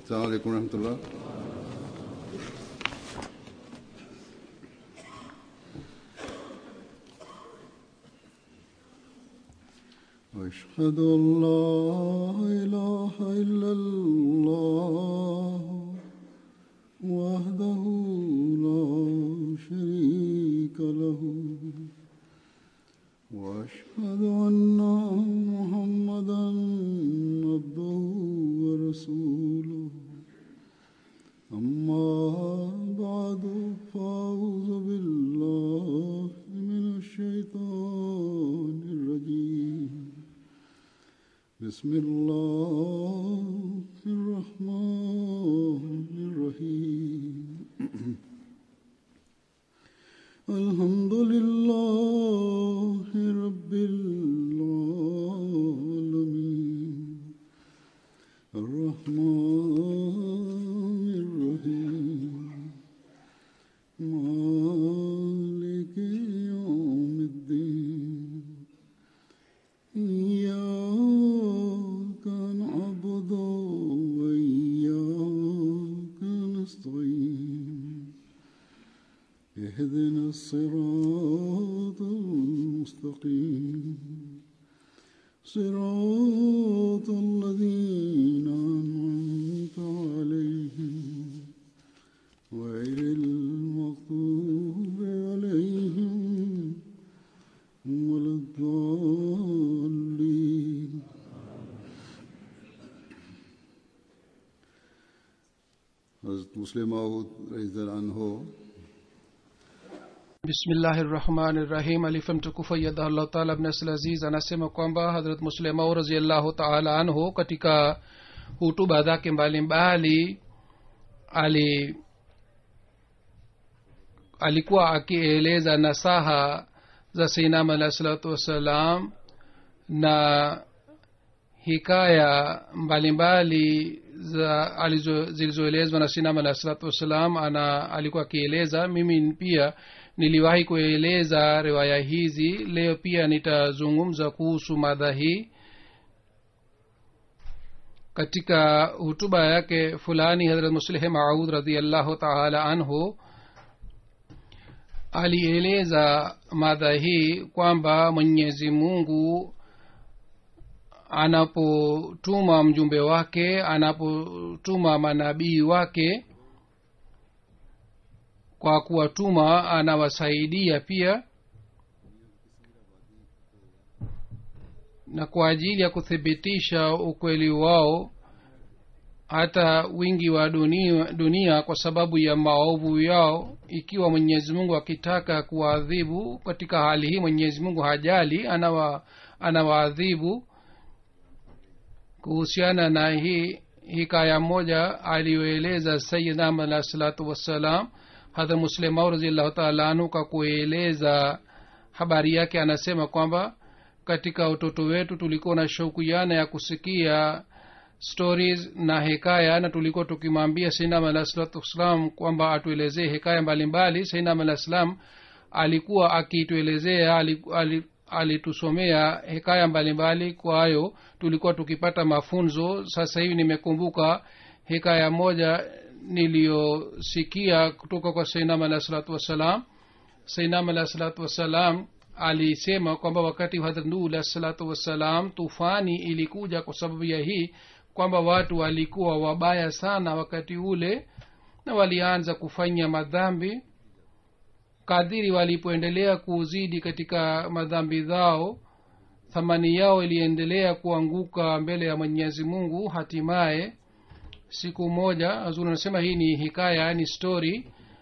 السلام عليكم ورحمة الله أشهد أن لا إله إلا الله وحده لا شريك له وأشهد أن محمدا عبده ورسوله أما بعد فأعوذ بالله من الشيطان الرجيم بسم الله الرحمن الرحيم الحمد لله رب العالمين الرحمن الرحيم مالك يوم الدين إياك نعبد وإياك نستعين اهدنا الصراط المستقيم صراط الذين أنعمت عليهم غير المغضوب عليهم ولا الضالين حضرت مسلم معود رضی اللہ عنہ bismillahi rahmani rahim alifa mtukufu yadhallah taala abnasl aziz anasema kwamba hadrat muslimau raziallahu taala anhu katika hutuba zake mbalimbali ali alikuwa akieleza nasaha za seinam alahi salatu wassalam na hikaya mbalimbali za alizo- zilizoelezwa na sinam alahi salatu wassalam ana alikuwa akieleza mimi pia niliwahi kueleza riwaya hizi leo pia nitazungumza kuhusu madha hii katika hutuba yake fulani hadrat muslih maud radiallahu taala anhu alieleza madha hii kwamba mwenyezi mungu anapotuma mjumbe wake anapotuma manabii wake kwa kuwatuma anawasaidia pia na kwa ajili ya kuthibitisha ukweli wao hata wingi wa dunia, dunia kwa sababu ya maovu yao ikiwa mwenyezi mungu akitaka kuwaadhibu katika hali hii mwenyezi mungu hajali anawa anawaadhibu kuhusiana na hii hikaya moja aliyoeleza sayidam alah salatu wassalam hadha muslimau raziallahu taala anhu kwa kueleza habari yake anasema kwamba katika utoto wetu tulikuwa na shauku yana ya kusikia stories na hekaya na tulikuwa tukimwambia sainam alah salatu wassalam kwamba atuelezee hekaya mbalimbali sainam alah salam alikuwa akituelezea alitusomea ali, alitusomea hekaya mbalimbali kwayo tulikuwa tukipata mafunzo sasa hivi nimekumbuka hekaya moja niliyosikia kutoka kwa sainam alah salatu wassalam sainam alah salatu wassalam alisema kwamba wakati wa hadrat nuh alah salatu wassalam tufani ilikuja kwa sababu ya hii kwamba watu walikuwa wabaya sana wakati ule na walianza kufanya madhambi kadhiri walipoendelea kuzidi katika madhambi zao thamani yao iliendelea kuanguka mbele ya mwenyezi mungu hatimaye siku moja azuri anasema hii ni hikaya ni story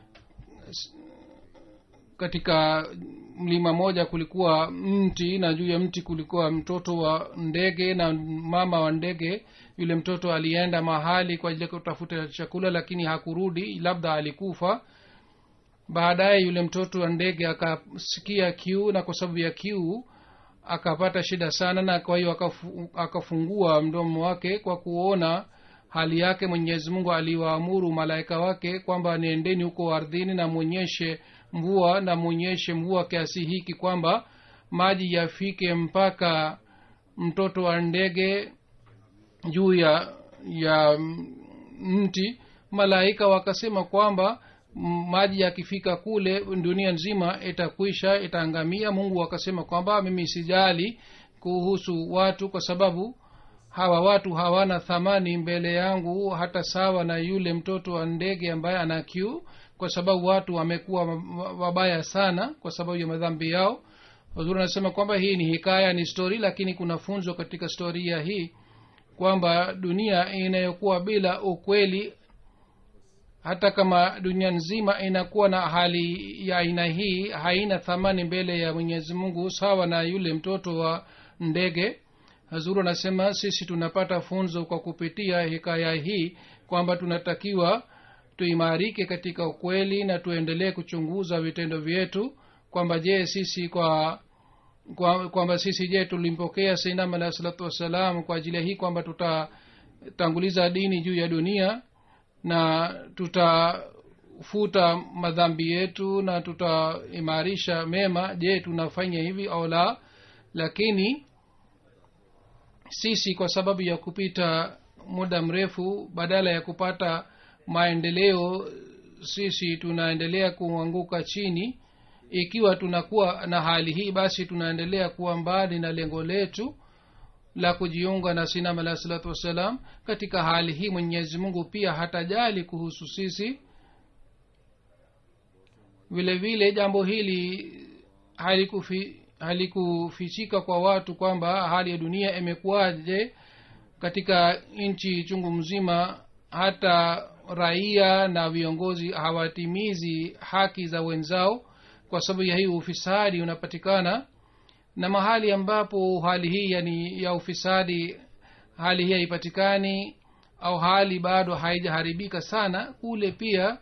katika mlima moja kulikuwa mti na juu ya mti kulikuwa mtoto wa ndege na mama wa ndege yule mtoto alienda mahali kwa ajili ya kutafuta chakula lakini hakurudi labda alikufa baadaye yule mtoto wa ndege akasikia kiu na kwa sababu ya kiu akapata shida sana na kwa hiyo akafu, akafungua mdomo wake kwa kuona hali yake mwenyezi mungu aliwaamuru malaika wake kwamba niendeni huko ardhini na mwonyeshe mvua na mwonyeshe mvua kiasi hiki kwamba maji yafike mpaka mtoto wa ndege juu ya ya mti malaika wakasema kwamba m- maji yakifika kule dunia nzima itakwisha itaangamia mungu akasema kwamba mimi sijali kuhusu watu kwa sababu hawa watu hawana thamani mbele yangu hata sawa na yule mtoto wa ndege ambaye ana kiu kwa sababu watu wamekuwa wabaya sana kwa sababu ya madhambi yao wazuri anasema kwamba hii ni hikaya ni stori lakini kuna funzo katika storia hii kwamba dunia inayokuwa bila ukweli hata kama dunia nzima inakuwa na hali ya aina hii haina thamani mbele ya mwenyezi mungu sawa na yule mtoto wa ndege hazuru anasema sisi tunapata funzo kwa kupitia hikaya hii kwamba tunatakiwa tuimarike katika ukweli na tuendelee kuchunguza vitendo vyetu kwamba je sisi kwa kwa- kwamba sisi je tulimpokea sainam alahi salatu wassalam kwa ajili ya hii kwamba tutatanguliza dini juu ya dunia na tutafuta madhambi yetu na tutaimarisha mema je tunafanya hivi au la lakini sisi kwa sababu ya kupita muda mrefu badala ya kupata maendeleo sisi tunaendelea kuanguka chini ikiwa tunakuwa na hali hii basi tunaendelea kuwa mbali na lengo letu la kujiunga na sinam alahi salatu wassalam katika hali hii mwenyezi mungu pia hatajali kuhusu sisi vile vile jambo hili halikufi halikufichika kwa watu kwamba hali ya dunia imekuwaje katika nchi chungu mzima hata raia na viongozi hawatimizi haki za wenzao kwa sababu ya hii ufisadi unapatikana na mahali ambapo hali hii yani ya ufisadi hali hii haipatikani au hali bado haijaharibika sana kule pia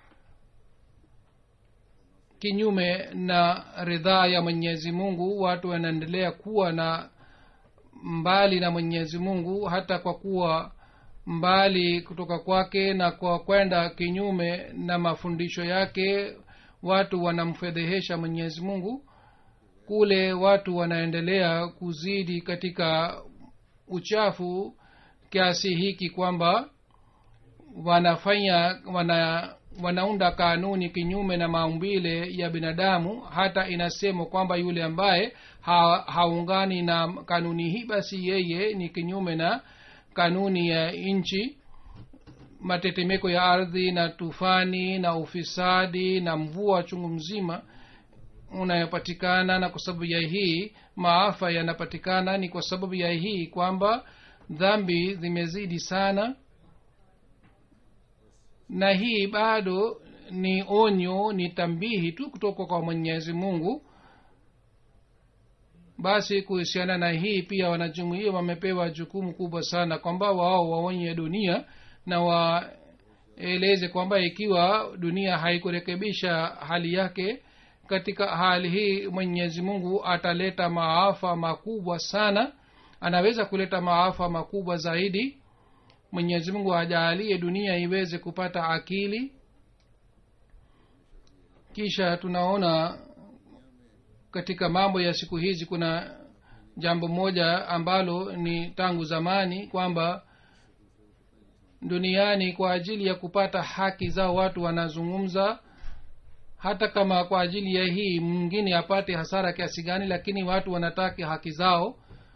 kinyume na ridhaa ya mwenyezi mungu watu wanaendelea kuwa na mbali na mwenyezi mungu hata kwa kuwa mbali kutoka kwake na kwa kwenda kinyume na mafundisho yake watu wanamfedhehesha mwenyezi mungu kule watu wanaendelea kuzidi katika uchafu kiasi hiki kwamba wanafanya wana wanaunda kanuni kinyume na maumbile ya binadamu hata inasemwa kwamba yule ambaye ha, haungani na kanuni hii basi yeye ni kinyume na kanuni ya nchi matetemeko ya ardhi na tufani na ufisadi na mvua chungu mzima unayopatikana na kwa sababu ya hii maafa yanapatikana ni kwa sababu ya hii kwamba dhambi zimezidi sana na hii bado ni onyo ni tambihi tu kutoka kwa mwenyezi mungu basi kuhusiana na hii pia wanajumuia wamepewa jukumu kubwa sana kwamba wao waonye dunia na waeleze kwamba ikiwa dunia haikurekebisha hali yake katika hali hii mwenyezi mungu ataleta maafa makubwa sana anaweza kuleta maafa makubwa zaidi mwenyezi mungu ajaalie dunia iweze kupata akili kisha tunaona katika mambo ya siku hizi kuna jambo moja ambalo ni tangu zamani kwamba duniani kwa ajili ya kupata haki zao watu wanazungumza hata kama kwa ajili ya hii mwingine apate hasara kiasi gani lakini watu wanataka haki zao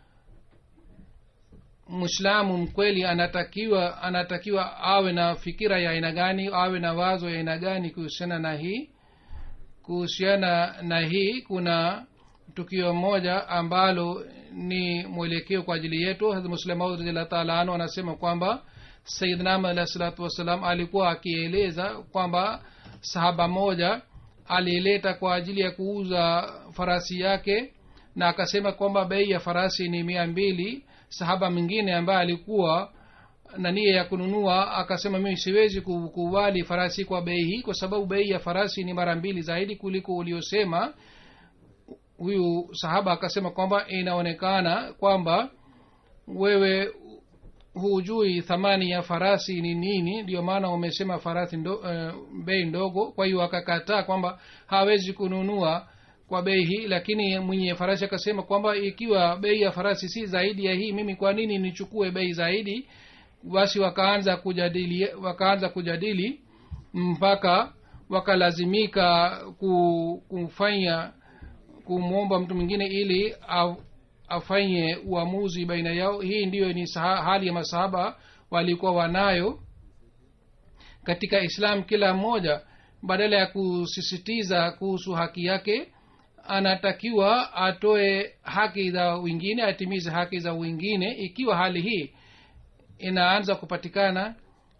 mwislamu mkweli anatakiwa anatakiwa awe na fikira ya aina gani awe na wazo ya aina gani kuhusiana na hii kuhusiana na hii kuna tukio moja ambalo ni mwelekeo kwa ajili yetu muslemaud radiallahu taala anu anasema kwamba sayidnam alahi salatu wassalam alikuwa akieleza kwamba sahaba moja alileta kwa ajili ya kuuza farasi yake na akasema kwamba bei ya farasi ni mia mbili sahaba mwingine ambaye alikuwa na nia ya kununua akasema mimi siwezi kukubali farasi kwa bei hii kwa sababu bei ya farasi ni mara mbili zaidi kuliko uliosema huyu sahaba akasema kwamba inaonekana kwamba wewe hujui thamani ya farasi ni nini ndio maana umesema farasi ndo, uh, bei ndogo kwa hiyo akakataa kwamba hawezi kununua kwa bei hii lakini mwenye farasi akasema kwamba ikiwa bei ya farasi si zaidi ya hii mimi kwa nini nichukue bei zaidi basi wakaanza kujadili wakaanza kujadili mpaka wakalazimika ku- kufanya kumwomba mtu mwingine ili a- afanye uamuzi baina yao hii ndiyo ni saha, hali ya masahaba walikuwa wanayo katika islam kila mmoja badala ya kusisitiza kuhusu haki yake anatakiwa atoe haki za wengine atimize haki za wengine ikiwa hali hii inaanza kupatikana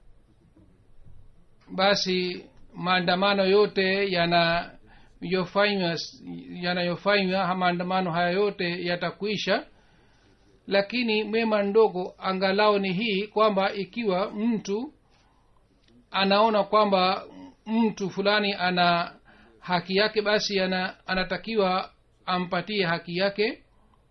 basi maandamano yote yanayofanywa yanayofanywa maandamano haya yote yatakwisha lakini mema ndogo angalau ni hii kwamba ikiwa mtu anaona kwamba mtu fulani ana haki yake basi ana, anatakiwa ampatie haki yake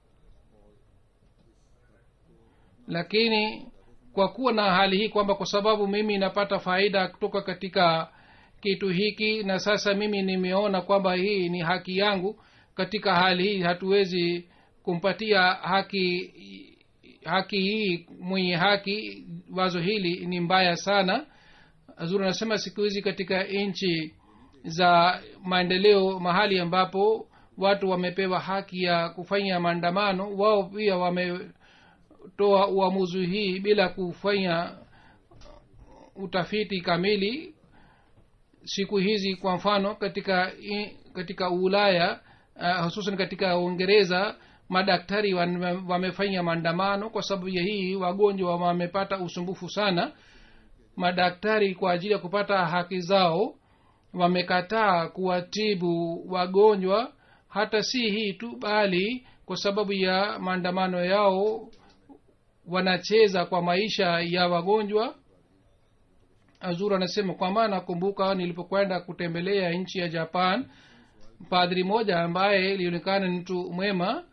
lakini kwa kuwa na hali hii kwamba kwa sababu mimi napata faida kutoka katika kitu hiki na sasa mimi nimeona kwamba hii ni haki yangu katika hali hii hatuwezi kumpatia haki haki hii mwenye haki wazo hili ni mbaya sana zuri anasema siku hizi katika nchi za maendeleo mahali ambapo watu wamepewa haki ya kufanya maandamano wao pia wametoa uamuzi hii bila kufanya utafiti kamili siku hizi kwa mfano katika i- katika ulaya uh, hususan katika uingereza madaktari wan- wamefanya maandamano kwa sababu ya hii wagonjwa wamepata usumbufu sana madaktari kwa ajili ya kupata haki zao wamekataa kuwatibu wagonjwa hata si hii tu bali kwa sababu ya maandamano yao wanacheza kwa maisha ya wagonjwa azur anasema kwamba nakumbuka nilipokwenda kutembelea nchi ya japan padri moja ambaye ilionekana ni mtu mwema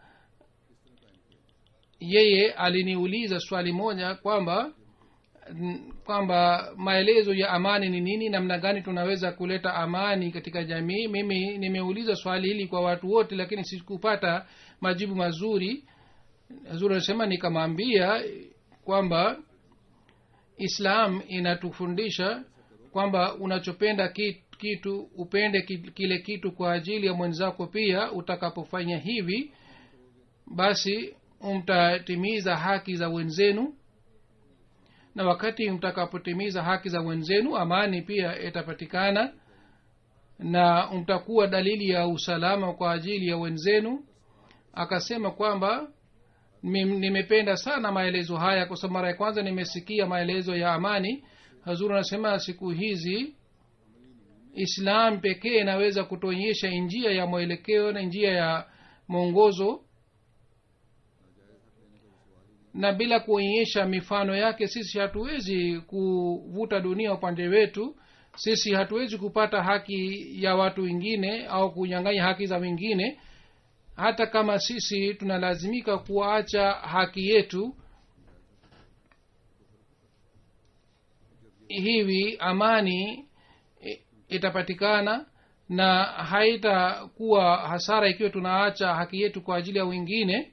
yeye aliniuliza swali moja kwamba n- kwamba maelezo ya amani ni nini namna gani tunaweza kuleta amani katika jamii mimi nimeuliza swali hili kwa watu wote lakini sikupata majibu mazuri zuri anasema nikamwambia kwamba islam inatufundisha kwamba unachopenda ki- kitu upende ki- kile kitu kwa ajili ya mwenzako pia utakapofanya hivi basi mtatimiza haki za wenzenu na wakati mtakapotimiza haki za wenzenu amani pia itapatikana na mtakuwa dalili ya usalama kwa ajili ya wenzenu akasema kwamba mim- nimependa sana maelezo haya kwa sababu mara ya kwanza nimesikia maelezo ya amani hazuru anasema siku hizi islam pekee inaweza kutuonyesha njia ya mwelekeo na njia ya mwongozo na bila kuonyesha mifano yake sisi hatuwezi kuvuta dunia upande wetu sisi hatuwezi kupata haki ya watu wengine au kunyang'anya haki za wengine hata kama sisi tunalazimika kuacha haki yetu hivi amani i- itapatikana na haitakuwa hasara ikiwa tunaacha haki yetu kwa ajili ya wengine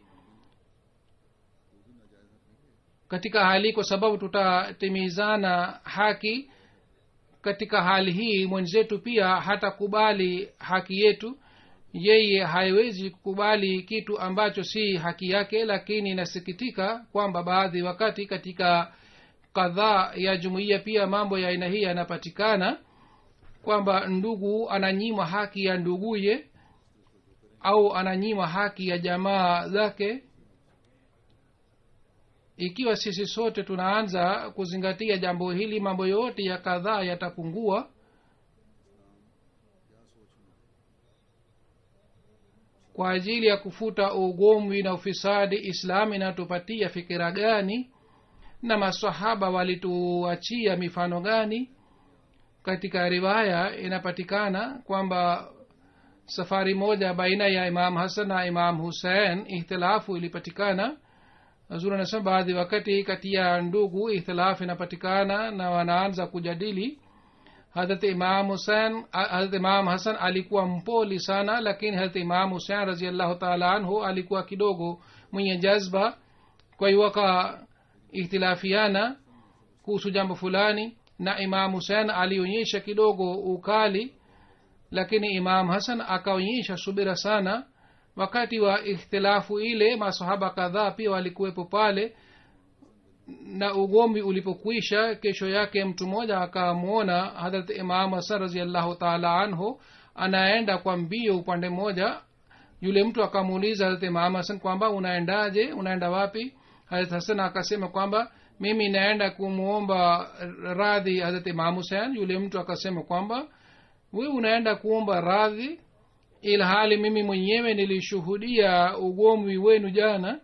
katika hali kwa sababu tutatimizana haki katika hali hii mwenzetu pia hatakubali haki yetu yeye haiwezi kukubali kitu ambacho si haki yake lakini inasikitika kwamba baadhi wakati katika kadhaa ya jumuiya pia mambo ya aina hii yanapatikana kwamba ndugu ananyimwa haki ya nduguye au ananyimwa haki ya jamaa zake ikiwa sisi sote tunaanza kuzingatia jambo hili mambo yote ya kadhaa yatapungua kwa ajili ya kufuta ugomvi na ufisadi islam inatupatia fikira gani na masahaba walituachia mifano gani katika riwaya inapatikana kwamba safari moja baina ya imam hasan na imam husein ihtilafu ilipatikana zuri anasema baadhi wakati kati ya ndugu ihtilafu inapatikana na wanaanza kujadili harat imam husein harat imam hasan alikuwa mpoli sana lakini harat imam husein raziallahu taala anhu alikuwa kidogo mwenye jazba kwa hiyo waka ihtilafiana kuhusu jambo fulani na imam husein alionyesha kidogo ukali lakini imam hasan akaonyesha subira sana wakati wa ikhtilafu ile masahaba kadhaa pia walikuwepo pale na ugomvi ulipokwisha kesho yake mtu mmoja akamwona hadrat imam hasan raziallahu taala anhu anaenda kwa mbio upande mmoja yule mtu akamuuliza hadrat imam hasan kwamba unaendaje unaenda wapi hadrat hasan akasema kwamba mimi naenda kumwomba radhi hadrat imam husein yule mtu akasema kwamba wewe unaenda kuomba radhi ilhali mimi mwenyewe nilishuhudia ugomvi wenu jana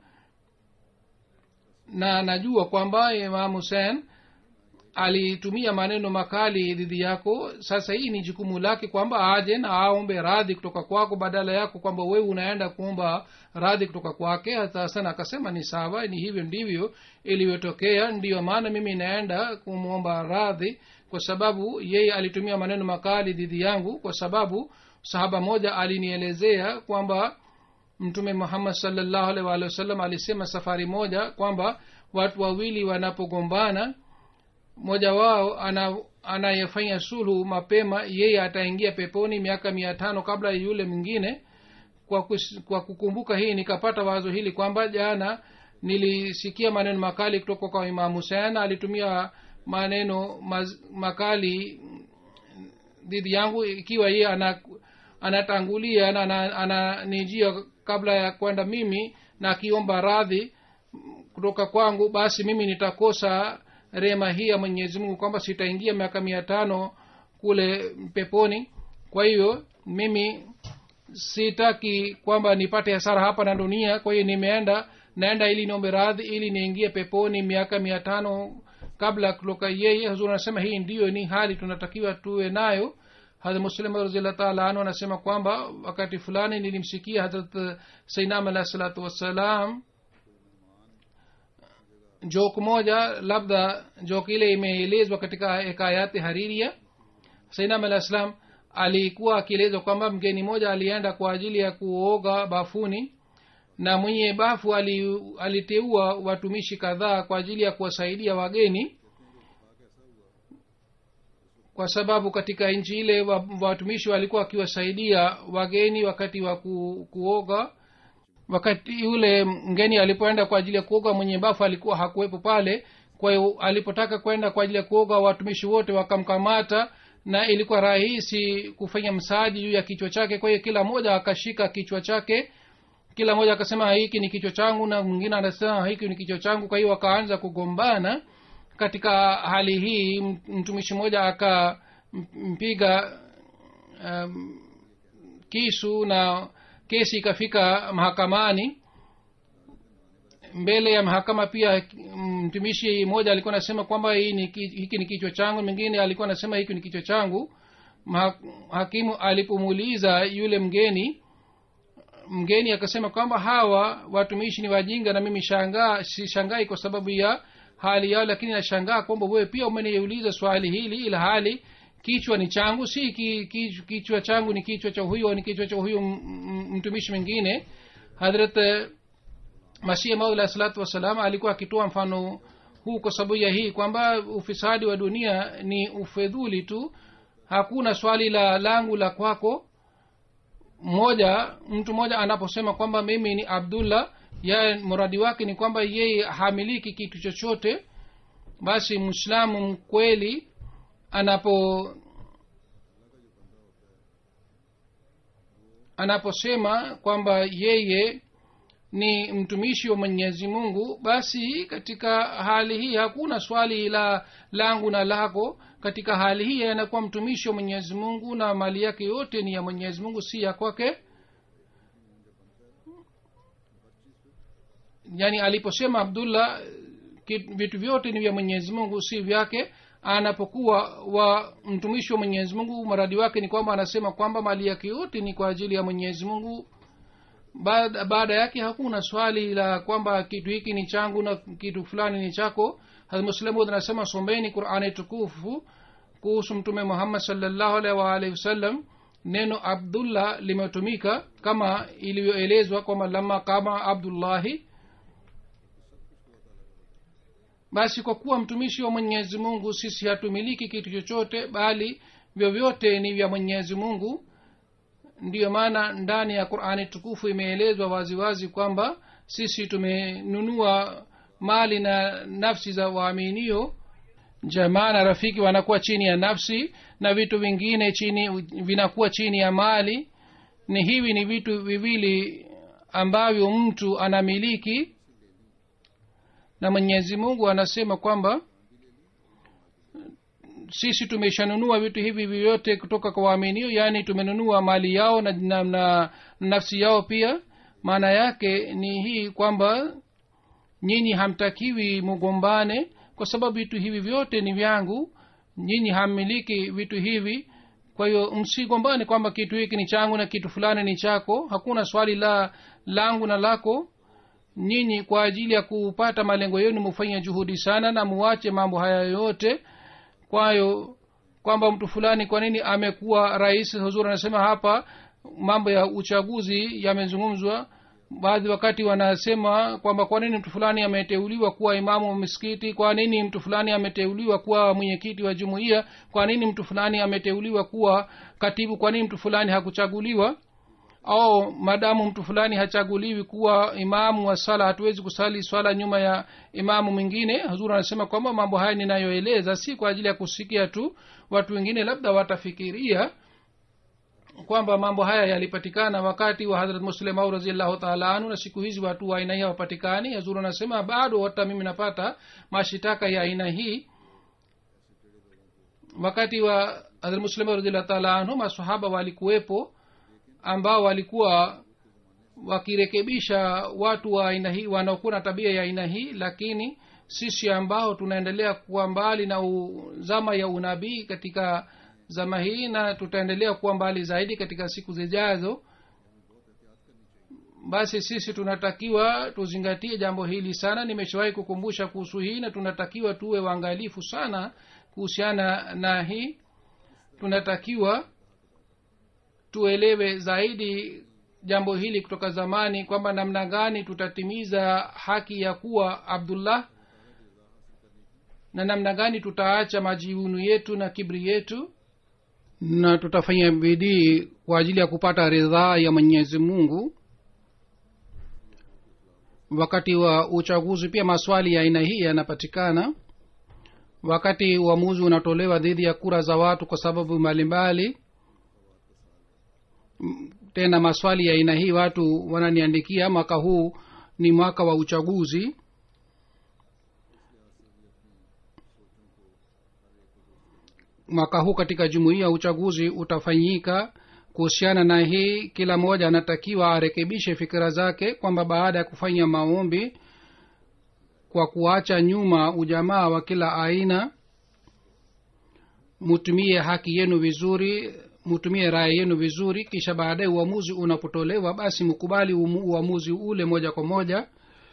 na najua kwamba imam husein alitumia maneno makali dhidi yako sasa hii ni jukumu lake kwamba aje na aombe radhi kutoka kwako badala yako kwamba wewe unaenda kuomba radhi kutoka kwake hata sana akasema ni sawa ni hivyo ndivyo ilivyotokea ndiyo maana mimi naenda kumwomba radhi kwa sababu yeye alitumia maneno makali dhidi yangu kwa sababu sahaba moja alinielezea kwamba mtume muhammad salllahu alih waalihi wasallam alisema safari moja kwamba watu wawili wanapogombana mmoja wao ana anayefanya sulhu mapema yeye ataingia peponi miaka mia tano kabla ya yule mwingine kwa, kus, kwa kukumbuka hii nikapata wazo hili kwamba jana nilisikia maneno makali kutoka kwa imam husein alitumia maneno maz, makali dhidi yangu ikiwa yeye ana anatangulia na ananijia ana, kabla ya kwenda mimi na akiomba radhi kutoka kwangu basi mimi nitakosa rehema hii ya mwenyezi mungu kwamba sitaingia miaka mia tano kule peponi kwa hiyo mimi sitaki kwamba nipate hasara hapa na dunia kwa hiyo nimeenda naenda ili niombe radhi ili niingie peponi miaka mia tano kabla kutoka yeye huzur anasema hii ndiyo ni hali tunatakiwa tuwe nayo hadrat muslim raziallah taala anhu anasema kwamba wakati fulani nilimsikia hadrat sainam alah salatu wassalam jok moja labda jok ile imeelezwa katika hekayati hariria sainam alah salam alikuwa akielezwa kwamba mgeni moja alienda kwa ajili ya kuoga bafuni na mwenye bafu ali, aliteua watumishi kadhaa kwa ajili ya kuwasaidia wageni kwa sababu katika nchi ile watumishi walikuwa wakiwasaidia wageni wakati wa ku, kuoga wakati yule mgeni alipoenda kwa ajili ya kuoga mwenye bafu alikuwa hakuwepo pale kwa hiyo alipotaka kwenda kwa ajili ya kuoga watumishi wote wakamkamata na ilikuwa rahisi kufanya msaaji juu ya kichwa chake kwa hiyo kila mmoja akashika kichwa chake kila mmoja akasema hiki ni kichwa changu na mwingine anasema hiki ni kichwa changu kwa hiyo wakaanza kugombana katika hali hii mtumishi mmoja akampiga um, kisu na kesi ikafika mahakamani mbele ya mahakama pia mtumishi mmoja alikuwa anasema kwamba hii ni, hiki ni kichwa changu mwingine alikuwa anasema hiki ni kichwa changu hakimu alipomuuliza yule mgeni mgeni akasema kwamba hawa watumishi ni wajinga na mimi shangaa sishangai kwa sababu ya hali yao lakini nashangaa kwamba wewe pia umeniuliza swali hili ila hali kichwa ni changu si ki, ki, kichwa changu ni kichwa cha huyu ni kichwa cha huyu mtumishi mwingine hadrat masih maud alah salatu wassalam alikuwa akitoa mfano huu kwa sababu ya hii kwamba ufisadi wa dunia ni ufedhuli tu hakuna swali la langu la kwako mmoja mtu mmoja anaposema kwamba mimi ni abdullah ya muradi wake ni kwamba yeye hamiliki kitu chochote basi mwislamu mkweli anapo anaposema kwamba yeye ni mtumishi wa mwenyezi mungu basi katika hali hii hakuna swali la langu na lako katika hali hii anakuwa mtumishi wa mwenyezi mungu na mali yake yote ni ya mwenyezi mungu si ya kwake yaani aliposema abdullah vitu vyote ni vya mwenyezi mungu si vyake anapokuwa wa mtumishi wa mwenyezi mungu maradi wake ni kwamba anasema kwamba mali yake yote ni kwa ajili ya mwenyezi mungu baada, baada yake hakuna swali la kwamba kitu hiki ni changu na kitu fulani ni chako muslimud anasema sombeni qurani tukufu kuhusu mtume muhammad salllahu alaihi waalihi wasallam neno abdullah limetumika kama ilivyoelezwa kwamba lama kama abdullahi basi kwa kuwa mtumishi wa mwenyezi mungu sisi hatumiliki kitu chochote bali vyovyote ni vya mwenyezi mungu ndiyo maana ndani ya qurani tukufu imeelezwa waziwazi kwamba sisi tumenunua mali na nafsi za waaminio jamaa na rafiki wanakuwa chini ya nafsi na vitu vingine chini vinakuwa chini ya mali ni hivi ni vitu viwili ambavyo mtu anamiliki na mwenyezi mungu anasema kwamba sisi tumeshanunua vitu hivi vyote kutoka kwa waaminio yaani tumenunua mali yao na, na, na nafsi yao pia maana yake ni hii kwamba nyinyi hamtakiwi mugombane kwa sababu vitu hivi vyote ni vyangu nyinyi hammiliki vitu hivi kwa hiyo msigombane kwamba kitu hiki ni changu na kitu fulani ni chako hakuna swali la langu na lako nyinyi kwa ajili ya kupata malengo yenu mufanye juhudi sana na muwache mambo haya yote kwayo kwamba mtu fulani kwa nini amekuwa rais huzuri anasema hapa mambo ya uchaguzi yamezungumzwa baadhi wakati wanasema kwamba kwa nini mtu fulani ameteuliwa kuwa imamu wa misikiti kwa nini mtu fulani ameteuliwa kuwa mwenyekiti wa jumuiya kwa nini mtu fulani ameteuliwa kuwa katibu kwa nini mtu fulani hakuchaguliwa au madamu mtu fulani hachaguliwi kuwa imamu wa sala hatuwezi kusali swala nyuma ya imamu mwingine hazur anasema kwamba mambo haya ninayoeleza si kwa ajili ya kusikia tu watu wengine labda watafikiria kwamba mambo haya yalipatikana wakati wa hadrat muslim au raziallahu taala anhu na siku hizi watu wa aina hii hawapatikani hazur anasema bado hata mimi napata mashitaka ya aina hii wakati wa hadrat muslim raziallahu taala anhu masahaba walikuwepo ambao walikuwa wakirekebisha watu wa aina hii wanaokuwa na tabia ya aina hii lakini sisi ambao tunaendelea kuwa mbali na u, zama ya unabii katika zama hii na tutaendelea kuwa mbali zaidi katika siku zijazo basi sisi tunatakiwa tuzingatie jambo hili sana nimeshawahi kukumbusha kuhusu hii na tunatakiwa tuwe waangalifu sana kuhusiana na hii tunatakiwa tuelewe zaidi jambo hili kutoka zamani kwamba namna gani tutatimiza haki ya kuwa abdullah na namna gani tutaacha majiunu yetu na kibri yetu na tutafanya bidii kwa ajili ya kupata ridhaa ya mwenyezi mungu wakati wa uchaguzi pia maswali ya aina hii yanapatikana wakati uamuzi unatolewa dhidi ya kura za watu kwa sababu mbalimbali tena maswali ya aina hii watu wananiandikia mwaka huu ni mwaka wa uchaguzi mwaka huu katika jumuiya uchaguzi utafanyika kuhusiana na hii kila mmoja anatakiwa arekebishe fikira zake kwamba baada ya kufanya maombi kwa kuacha nyuma ujamaa wa kila aina mutumie haki yenu vizuri mutumie raya yenu vizuri kisha baadaye uamuzi unapotolewa basi mkubali uamuzi ule moja kwa moja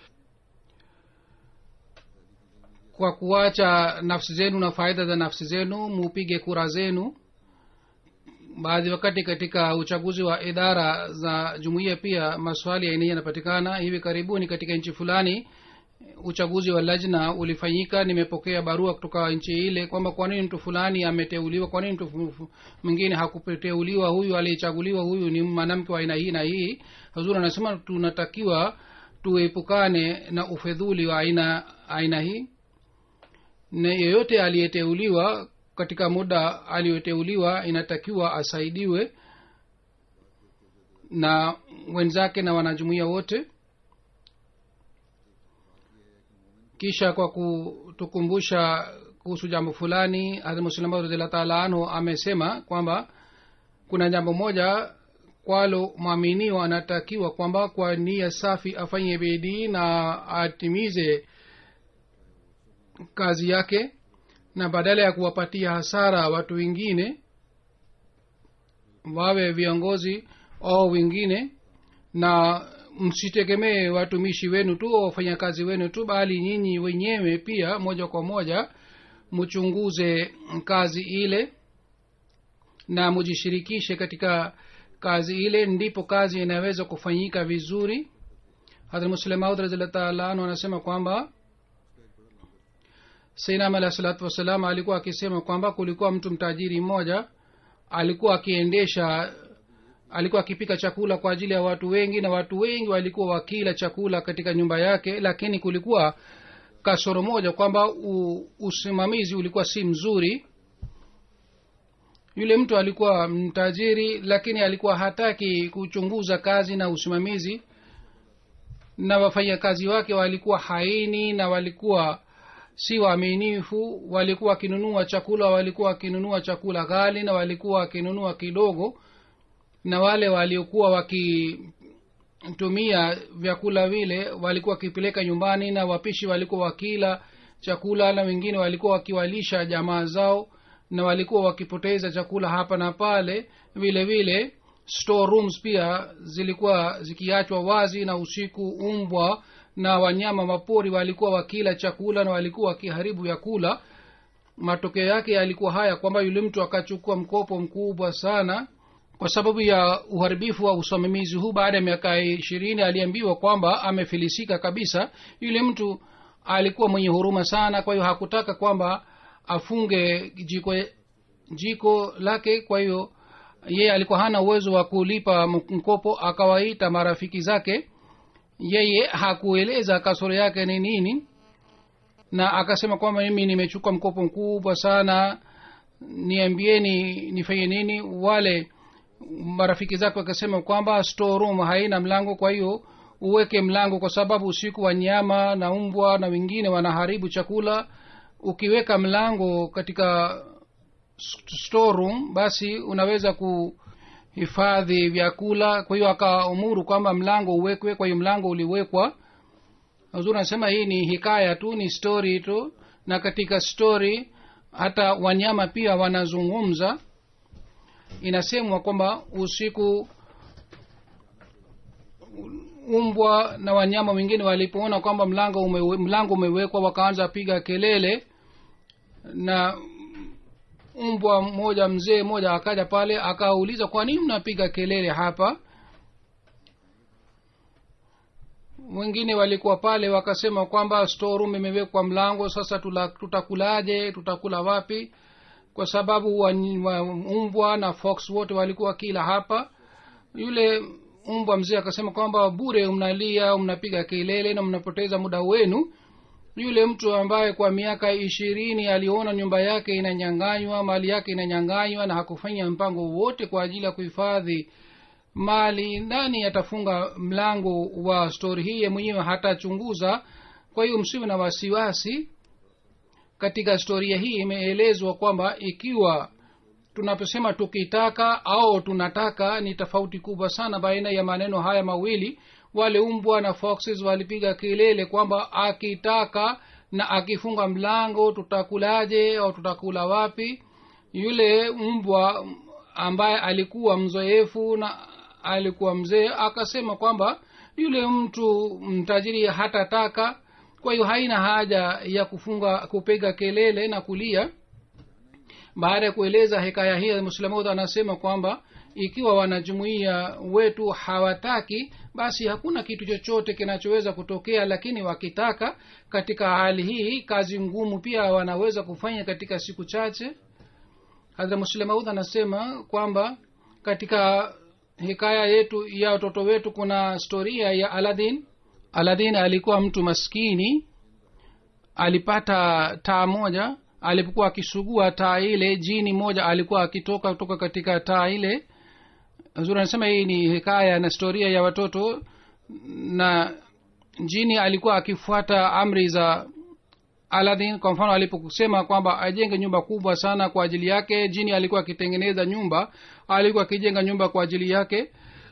kwa kuacha nafsi zenu na faida za nafsi zenu mupige kura zenu baadhi wakati katika uchaguzi wa idara za jumuiya pia maswali ya aina yanapatikana hivi karibuni katika nchi fulani uchaguzi wa lajna ulifanyika nimepokea barua kutoka nchi ile kwamba kwa nini mtu fulani ameteuliwa kwa nini mtu mwingine hakuteuliwa huyu aliyechaguliwa huyu ni mwanamke wa aina hii na hii hazur anasema tunatakiwa tuepukane na ufedhuli wa aina aina hii na yeyote aliyeteuliwa katika muda aliyoteuliwa inatakiwa asaidiwe na wenzake na wanajumuia wote kisha kwa kutukumbusha kuhusu jambo fulani hadmuslima radiallahu taala anhu amesema kwamba kuna jambo moja kwalo mwaminio anatakiwa kwamba kwa nia safi afanye bidii na atimize kazi yake na badala ya kuwapatia hasara watu wengine wawe viongozi au wengine na msitegemee watumishi wenu tu au wafanyakazi wenu tu bali nyinyi wenyewe pia moja kwa moja mchunguze kazi ile na mujishirikishe katika kazi ile ndipo kazi inaweza kufanyika vizuri hadrat muslemaud razillah taala anhu anasema kwamba sainam alah salatu wassalam alikuwa akisema kwamba kulikuwa mtu mtajiri mmoja alikuwa akiendesha alikuwa akipika chakula kwa ajili ya watu wengi na watu wengi walikuwa wakila chakula katika nyumba yake lakini kulikuwa kasoro moja kwamba u- usimamizi ulikuwa si mzuri yule mtu alikuwa mtajiri lakini alikuwa hataki kuchunguza kazi na usimamizi na wafanyakazi wake walikuwa haini na walikuwa si waaminifu walikuwa wakinunua chakula walikuwa wakinunua chakula ghali na walikuwa wakinunua kidogo na wale waliokuwa wakitumia vyakula vile walikuwa wakipeleka nyumbani na wapishi walikuwa wakila chakula na wengine walikuwa wakiwalisha jamaa zao na walikuwa wakipoteza chakula hapa na pale vile vile store rooms pia zilikuwa zikiachwa wazi na usiku umbwa na wanyama mapori walikuwa wakila chakula na walikuwa wakiharibu vyakula matokeo yake yalikuwa haya kwamba yule mtu akachukua mkopo mkubwa sana kwa sababu ya uharibifu wa usimamizi huu baada ya miaka ishirini aliambiwa kwamba amefilisika kabisa yule mtu alikuwa mwenye huruma sana kwa hiyo hakutaka kwamba afunge jiko jiko lake kwa hiyo yeye alikuwa hana uwezo wa kulipa mkopo akawaita marafiki zake yeye hakueleza kasoro yake ni nini na akasema kwamba mimi nimechukua mkopo mkubwa sana niambieni nifanye nini wale marafiki zake wakasema kwamba store room haina mlango kwa hiyo uweke mlango kwa sababu usiku wanyama na umbwa na wengine wanaharibu chakula ukiweka mlango katika store room basi unaweza kuhifadhi vyakula kwa hiyo akaamuru kwamba mlango uwekwe kwa hiyo mlango uliwekwa huzuri anasema hii ni hikaya tu ni story tu na katika story hata wanyama pia wanazungumza inasemwa kwamba usiku umbwa na wanyama wengine walipoona kwamba mlango umewe, mlango umewekwa wakaanza piga kelele na mbwa mmoja mzee mmoja akaja pale akauliza kwa nini mnapiga kelele hapa wengine walikuwa pale wakasema kwamba store room imewekwa mlango sasa tula, tutakulaje tutakula wapi kwa sababu wa, wa, umbwa na fox wote walikuwa kila hapa yule umbwa mzee akasema kwamba bure mnalia mnapiga kelele na mnapoteza muda wenu yule mtu ambaye kwa miaka ishirini aliona nyumba yake inanyanganywa mali yake inanyanganywa na hakufanya mpango wote kwa ajili ya kuhifadhi mali nani atafunga mlango wa stori hii ye mwenyewe hatachunguza kwa hiyo msiwe na wasiwasi katika historia hii imeelezwa kwamba ikiwa tunaposema tukitaka au tunataka ni tofauti kubwa sana baina ya maneno haya mawili wale umbwa na foxes walipiga kelele kwamba akitaka na akifunga mlango tutakulaje au tutakula wapi yule mbwa ambaye alikuwa mzoefu na alikuwa mzee akasema kwamba yule mtu mtajiri hatataka kwa hiyo haina haja ya kufunga kupiga kelele na kulia baada ya kueleza hekaya hii muslamud anasema kwamba ikiwa wanajumuia wetu hawataki basi hakuna kitu chochote kinachoweza kutokea lakini wakitaka katika hali hii kazi ngumu pia wanaweza kufanya katika siku chache hadra muslemaud anasema kwamba katika hikaya yetu ya watoto wetu kuna historia ya aladin aladin alikuwa mtu maskini alipata taa moja alipokuwa akisugua taa ile jini moja alikuwa akitoka kutoka katika taa ile zuri anasema hii ni hikaya na historia ya watoto na jini alikuwa akifuata amri za aladin kwa mfano aliposema kwamba ajenge nyumba kubwa sana kwa ajili yake jini alikuwa akitengeneza nyumba alikuwa akijenga nyumba kwa ajili yake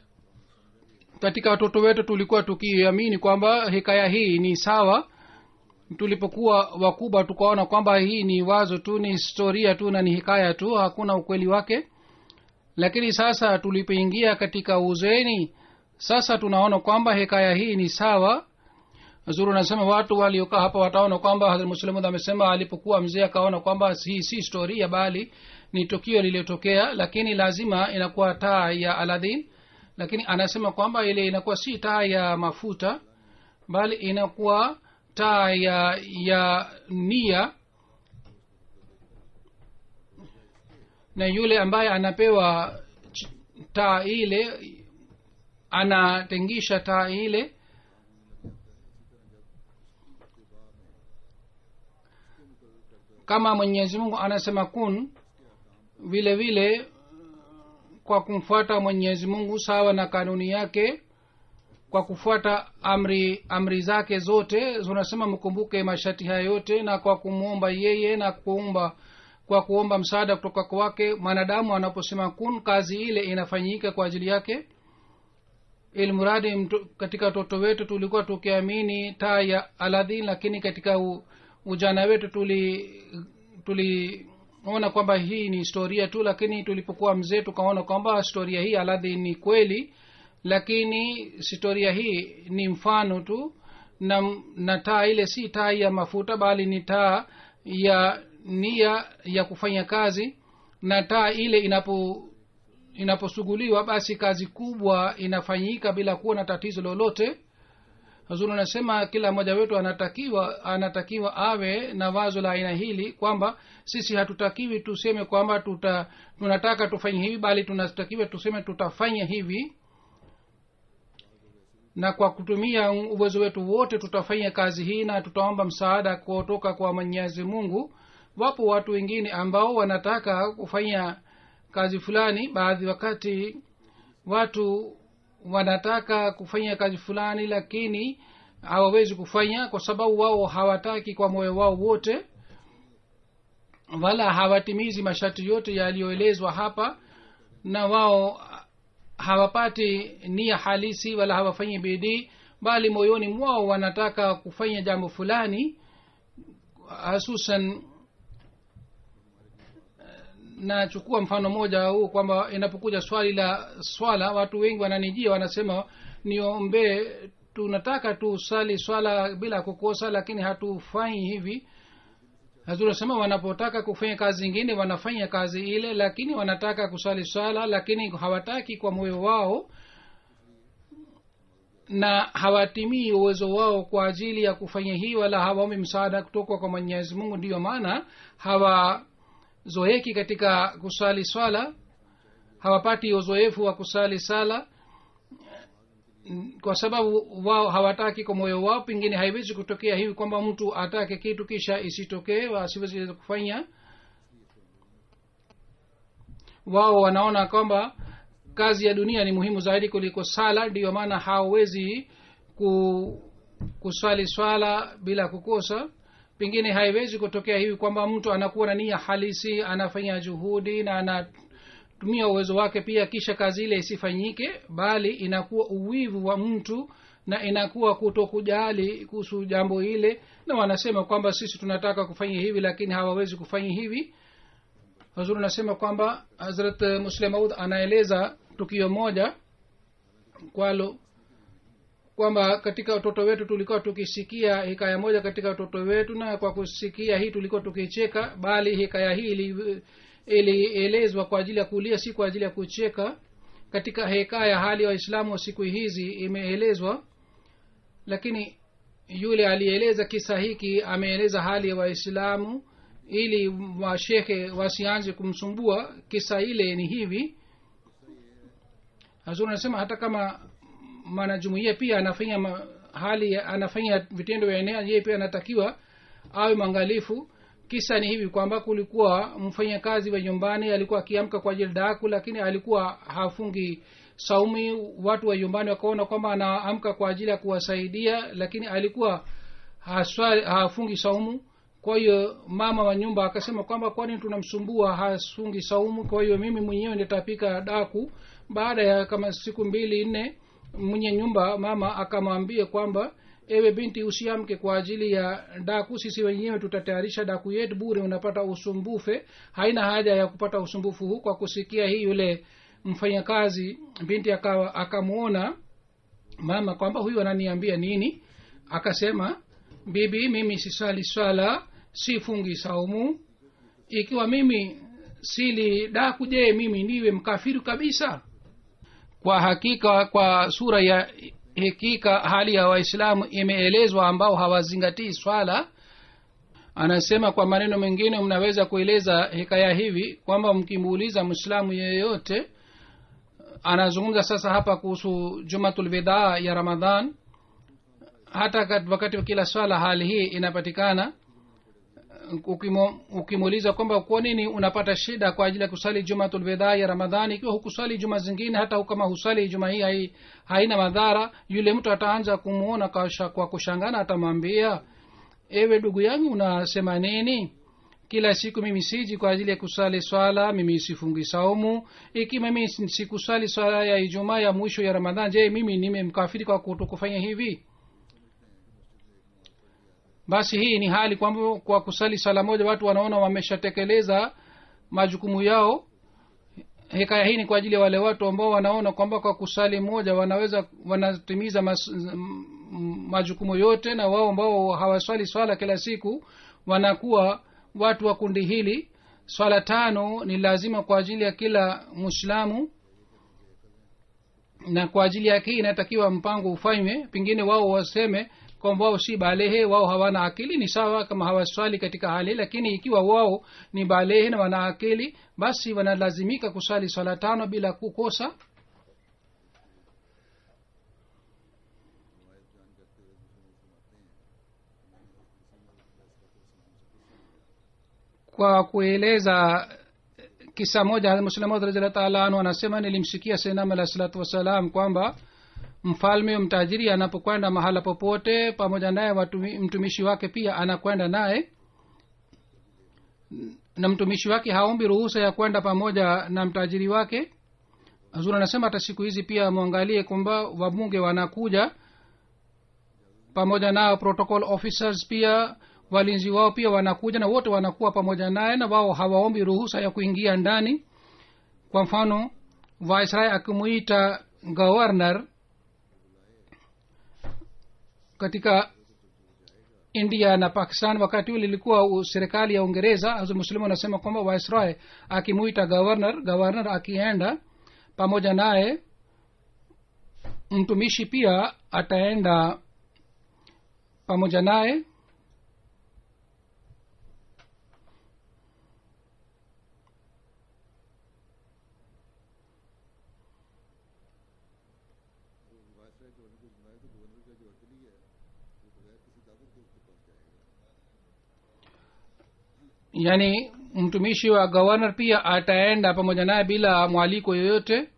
katika watoto wetu tulikuwa tukiamini kwamba hikaya hii ni sawa tulipokuwa wakubwa tukaona kwamba hii ni wazo tu ni historia tu na ni hikaya tu hakuna ukweli wake lakini sasa tulipoingia katika uzeni sasa tunaona kwamba hikaya hii ni sawa zuru nasema watu waliokaa hapa wataona kwamba hazrat muslimud amesema alipokuwa mzee akaona kwamba hii si historia bali ni tukio lililotokea lakini lazima inakuwa taa ya aladhin lakini anasema kwamba ile inakuwa si taa ya mafuta bali inakuwa taa ya ya nia na yule ambaye anapewa ch- taa ile anatengisha taa ile kama mwenyezi mungu anasema kun vile vile kwa kumfuata mwenyezi mungu sawa na kanuni yake kwa kufuata amri amri zake zote zinasema mkumbuke masharti haya yote na kwa kumwomba yeye na kuomba kwa kuomba msaada kutoka kwake mwanadamu anaposema kun kazi ile inafanyika kwa ajili yake ilmuradi mtu- katika watoto wetu tulikuwa tukiamini taa ya aladhin lakini katika u, ujana wetu tuli tuliona kwamba hii ni historia tu lakini tulipokuwa mzee tukaona kwamba historia hii aladhin ni kweli lakini historia hii ni mfano tu na, na taa ile si taa ya mafuta bali ni taa ya nia ya kufanya kazi na taa ile inapo inaposuguliwa basi kazi kubwa inafanyika bila kuwa na tatizo lolote hazuri anasema kila mmoja wetu anatakiwa anatakiwa awe na wazo la aina hili kwamba sisi hatutakiwi tuseme kwamba tuta tunataka tufanye hivi bali tunatakiwa tuseme tutafanya hivi na kwa kutumia uwezo wetu wote tutafanya kazi hii na tutaomba msaada kutoka kwa mwenyezi mungu wapo watu wengine ambao wanataka kufanya kazi fulani baadhi wakati watu wanataka kufanya kazi fulani lakini hawawezi kufanya kwa sababu wao hawataki kwa moyo wao wote wala hawatimizi masharti yote yaliyoelezwa hapa na wao hawapati nia halisi wala hawafanyi bidii bali moyoni mwao wanataka kufanya jambo fulani hasusan nachukua mfano moja huu kwamba inapokuja swali la swala watu wengi wananijia wanasema niombee tunataka tusali swala bila kukosa lakini hatufanyi hivi hazunasema wanapotaka kufanya kazi zingine wanafanya kazi ile lakini wanataka kusali swala lakini hawataki kwa moyo wao na hawatimii uwezo wao kwa ajili ya kufanya hii wala hawaombi msaada kutoka kwa mwenyezi mungu ndiyo maana hawazoeki katika kusali swala hawapati uzoefu wa kusali sala kwa sababu wao hawataki kwa moyo wao pengine haiwezi kutokea hivi kwamba mtu atake kitu kisha isitokee asiwezi kufanya wao wanaona kwamba kazi ya dunia ni muhimu zaidi kuliko sala ndiyo maana hawawezi ku, kuswali swala bila kukosa pengine haiwezi kutokea hivi kwamba mtu anakuwa na nia halisi anafanya juhudi na anatumia uwezo wake pia kisha kazi ile isifanyike bali inakuwa uwivu wa mtu na inakuwa kutokujali kuhusu jambo ile na wanasema kwamba sisi tunataka kufanya hivi lakini hawawezi kufanya hivi hazuri anasema kwamba hazrat muslim maud anaeleza tukio moja kwalo kwamba katika watoto wetu tulikuwa tukisikia hikaya moja katika watoto wetu na kwa kusikia hii tulikuwa tukicheka bali hikaya hii ili- ilielezwa kwa ajili ya kulia si kwa ajili ya kucheka katika hekaya hali ya waislamu wa siku hizi imeelezwa lakini yule alieleza kisa hiki ameeleza hali ya waislamu ili washekhe wasianze kumsumbua kisa ile ni hivi hazuri anasema hata kama mwanajumuia pia anafanya ma, hali anafanya vitendo vya enea yeye pia anatakiwa awe mwangalifu kisa ni hivi kwamba kulikuwa mfanyakazi wa nyumbani alikuwa akiamka kwa ajili daku lakini alikuwa hafungi saumi watu wa nyumbani wakaona kwamba anaamka kwa ajili ya kuwasaidia lakini alikuwa haswali, hafungi saumu kwa hiyo mama wa nyumba akasema kwamba kwani tunamsumbua hafungi saumu kwa hiyo mimi mwenyewe nitapika daku baada ya kama siku mbili nne mwenye nyumba mama akamwambia kwamba ewe binti usiamke kwa ajili ya daku sisi wenyewe tutatayarisha daku yetu bure unapata usumbufe haina haja ya kupata usumbufu huu kwa kusikia hii yule mfanyakazi binti akawa akamwona mama kwamba huyu ananiambia nini akasema bibi mimi sisali swala sifungi saumu ikiwa mimi sili daku je mimi niwe mkafiru kabisa kwa hakika kwa sura ya hakika hali ya waislamu imeelezwa ambao hawazingatii swala anasema kwa maneno mengine mnaweza kueleza hikaya hivi kwamba mkimuuliza mwislamu yeyote anazungumza sasa hapa kuhusu jumatulvidaa ya ramadhan hata kat- wakati wa kila swala hali hii inapatikana Ukimo- ukimuuliza kwamba kwa nini unapata shida kwa ajili ya kusali jumatulvedha ya ramadhani ikiwa hukusali juma zingine hata kama husali juma hii hai, haina madhara yule mtu ataanza kumuona kwa, sha- kwa kushangana atamwambia ewe ndugu yangu unasema nini kila siku mimi siji kwa ajili ya kusali swala mimi sifungi saumu iki mimi sikusali swala ya ijumaa ya mwisho ya ramadhan je mimi nimemkafiri kwa kutokufanya hivi basi hii ni hali kwamba kwa kusali sala moja watu wanaona wameshatekeleza majukumu yao hekaya hii ni kwa ajili ya wale watu ambao wanaona kwamba kwa kusali moja wanaweza wanatimiza mas, m- m- majukumu yote na wao ambao hawaswali swala kila siku wanakuwa watu wa kundi hili swala tano ni lazima kwa ajili ya kila mwislamu na kwa ajili yake hii inatakiwa mpango ufanywe pengine wao waseme kwamba wao si balehe wao hawana akili ni sawa kama hawaswali katika hali lakini ikiwa wao ni balehe na wana akili basi wanalazimika kusali swala tano bila kukosa kwa kueleza kisa moja muslimaud radiallahu taala anhu anasema nilimsikia senam alah salatu wassalam kwamba mfalme mtajiri anapokwenda mahala popote pamoja naye watumi- mtumishi wake pia anakwenda naye na mtumishi wake haombi ruhusa ya kwenda pamoja na mtajiri wake hazur anasema hata siku hizi pia mwangalie kwamba wabunge wanakuja pamoja nao protocol officers pia walinzi wao pia wanakuja na wote wanakuwa pamoja naye na wao hawaombi ruhusa ya kuingia ndani kwa mfano viceroy akimuita governor katika india na pakistan wakati ule ilikuwa u- serikali ya uingereza hazur muslimu anasema kwamba viceroy akimuita governor governor akienda pamoja naye mtumishi pia ataenda pamoja naye yaani mtumishi wa governor pia ataenda pamoja naye bila mwaliko yoyote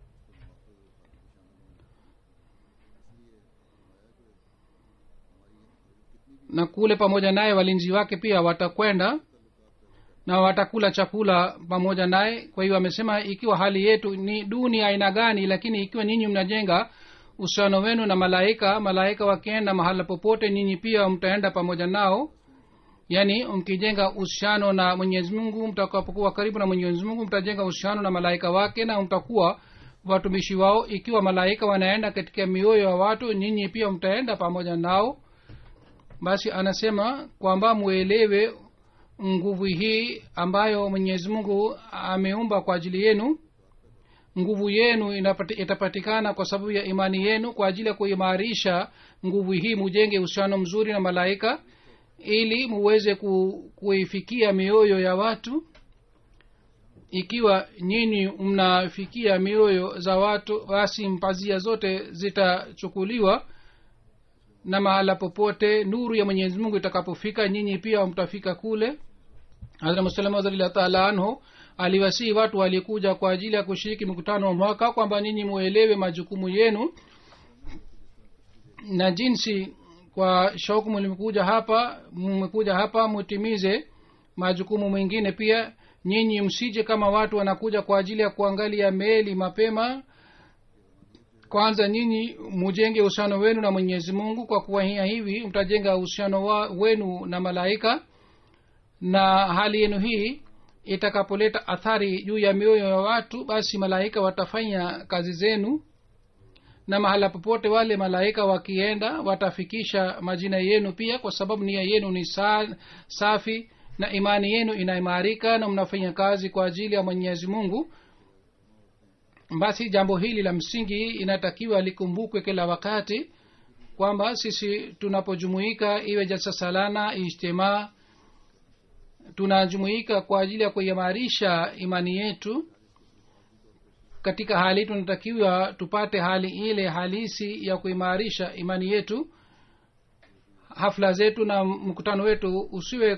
na kule pamoja naye walinzi wake pia watakwenda na watakula chakula pamoja naye kwa hiyo amesema ikiwa hali yetu ni duni aina gani lakini ikiwa nyinyi mnajenga uhusiano wenu na malaika malaika wakienda mahala popote nyinyi pia mtaenda pamoja nao yaani mkijenga uhusiano na mwenyezi mungu mtakapokuwa karibu na mwenyezi mungu mtajenga uhusiano na malaika wake na mtakuwa watumishi wao ikiwa malaika wanaenda katika mioyo ya watu nyinyi pia mtaenda pamoja nao basi anasema kwamba mwelewe nguvu hii ambayo mwenyezi mungu ameumba kwa ajili yenu nguvu yenu inapati, itapatikana kwa sababu ya imani yenu kwa ajili ya kuimarisha nguvu hii mujenge uhusiano mzuri na malaika ili muweze ku, kuifikia mioyo ya watu ikiwa nyinyi mnafikia mioyo za watu basi mpazia zote zitachukuliwa na mahala popote nuru ya mwenyezi mungu itakapofika nyinyi pia mtafika kule hadra musalama radhiallahu taala anhu aliwasii watu walikuja kwa ajili ya kushiriki mkutano wa mwaka kwamba nyinyi muelewe majukumu yenu na jinsi kwa shauku mlimekuja hapa mmekuja hapa mutimize majukumu mengine pia nyinyi msije kama watu wanakuja kwa ajili ya kuangalia meli mapema kwanza nyinyi mujenge uhusiano wenu na mwenyezi mungu kwa kuwahia hivi mtajenga uhusiano wa- wenu na malaika na hali yenu hii itakapoleta athari juu ya mioyo ya watu basi malaika watafanya kazi zenu na mahala popote wale malaika wakienda watafikisha majina yenu pia kwa sababu nia yenu ni sa, safi na imani yenu inaimarika na mnafanya kazi kwa ajili ya mwenyezi mungu basi jambo hili la msingi inatakiwa likumbukwe kila wakati kwamba sisi tunapojumuika iwe jalsa salana ijtimaa tunajumuika kwa ajili ya kuimarisha imani yetu katika hali tunatakiwa tupate hali ile halisi ya kuimarisha imani yetu hafla zetu na mkutano wetu usiwe